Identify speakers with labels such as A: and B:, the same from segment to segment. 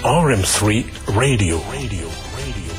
A: RM3 Radio. Radio. Radio.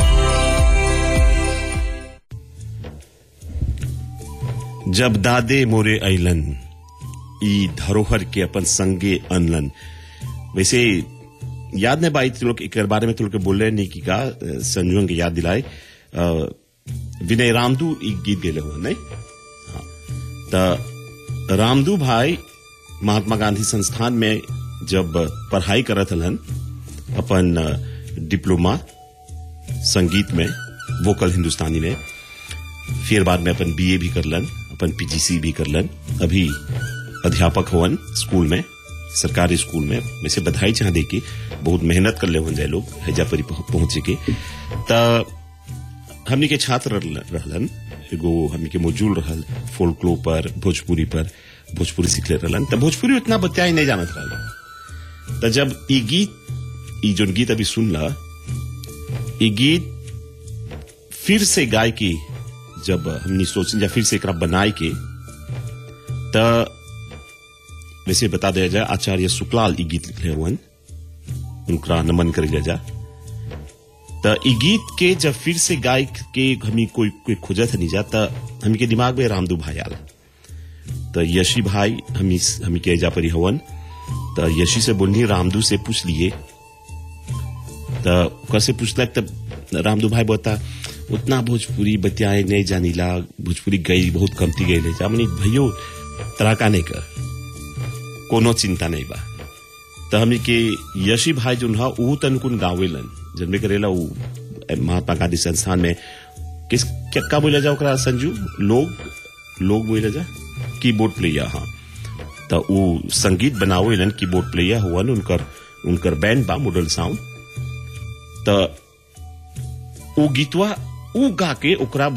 B: जब दादे मोरे अइलन ई धरोहर के अपन संगे अनलन वैसे याद नहीं बाई तुम लोग एक बारे में तुम लोग के बोल रहे नहीं की का अ, संजुओं के याद दिलाए अ, विनय रामदू ई गीत गेले हुए नहीं हाँ त रामदू भाई महात्मा गांधी संस्थान में जब पढ़ाई करत हलन अपन अ, डिप्लोमा संगीत में वोकल हिंदुस्तानी में फिर बाद में अपन बीए भी करलन अपन पीजीसी भी करलन अभी अध्यापक होवन स्कूल में सरकारी स्कूल में वैसे बधाई चाह दे के बहुत मेहनत कर ले होन जाए लोग हैजा परी पहुं- पहुंचे के त हमनी के छात्र रहल- रहलन एगो हमनी के मौजूद रहल फोल्कलो पर भोजपुरी पर भोजपुरी सीखले रहलन त भोजपुरी उतना बत्याई नहीं जानत रहल त जब ई गीत ई जोन गीत अभी सुनला ई गीत फिर से गाय की जब हमने सोच या फिर से एकरा बनाए के त वैसे बता दिया जाए आचार्य शुक्लाल ई गीत लिखले हुवन उनका नमन कर जा त ई गीत के जब फिर से गाय के हमी कोई कोई खोजत नहीं जा त हमी के दिमाग में रामदू भाई आला त यशी भाई हमी हमी के जा परी हवन त यशी से बोलनी रामदू से पूछ लिए त ओकर से पूछलक तब रामदू भाई बता उतना भोजपुरी बतियाए नहीं जानीला भोजपुरी गई बहुत कमती गई जा मनी भैयो तराका नहीं कर कोनो चिंता नहीं बा त हमनी के यशी भाई जो हा ऊ तनकुन गावेलन जन्मे करेला ऊ ए, महात्मा गांधी संस्थान में किस क्या का बोला जा ओकरा संजू लोग लोग बोला जा कीबोर्ड प्लेयर हाँ त ऊ संगीत बनावेलन कीबोर्ड प्लेयर हुवन उनकर उनकर बैंड बा मॉडल साउंड त ऊ गीतवा ऊ गा के ओकरा